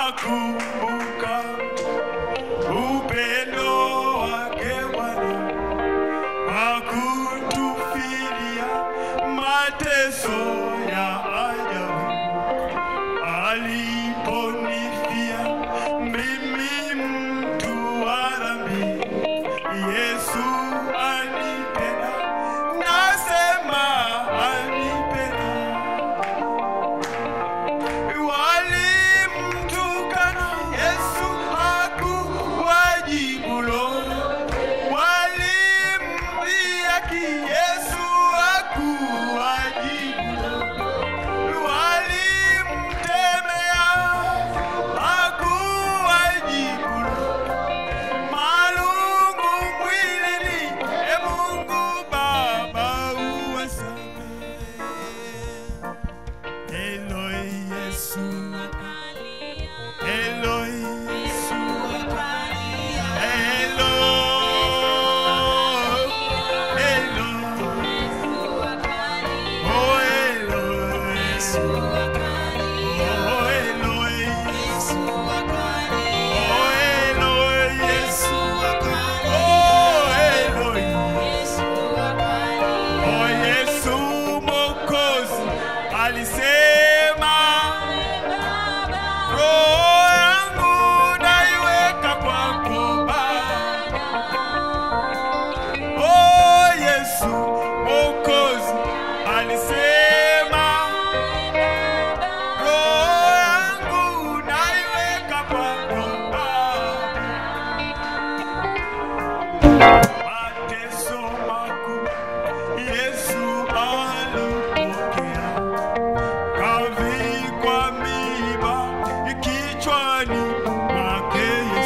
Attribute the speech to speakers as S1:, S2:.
S1: nakumbuka upendo wake Bwana wa kutufilia mateso ya ajabu aliponifia mimi mtu wa dhambi Yesu anipenda nasema anipenda walimtukana Yesu hakuwajibu lolote walimdhihaki Yesu hakuwajibu walimtemea hakuwajibu malungu mwilini e Mungu Baba uwasamehe Eloi Yesu Eloi Yesu Eloi Eloi Oh Eloi Yesu Oh Eloi Oh Eloi Yesu Oh Eloi Oh Yesu Mwokozi alisema roho yangu naiweka kwako Baba. Oh Yesu Mwokozi alisema roho yangu naiweka kwako Baba. Mateso makuu Yesu alipokea, kavikwa miiba kichwani mwake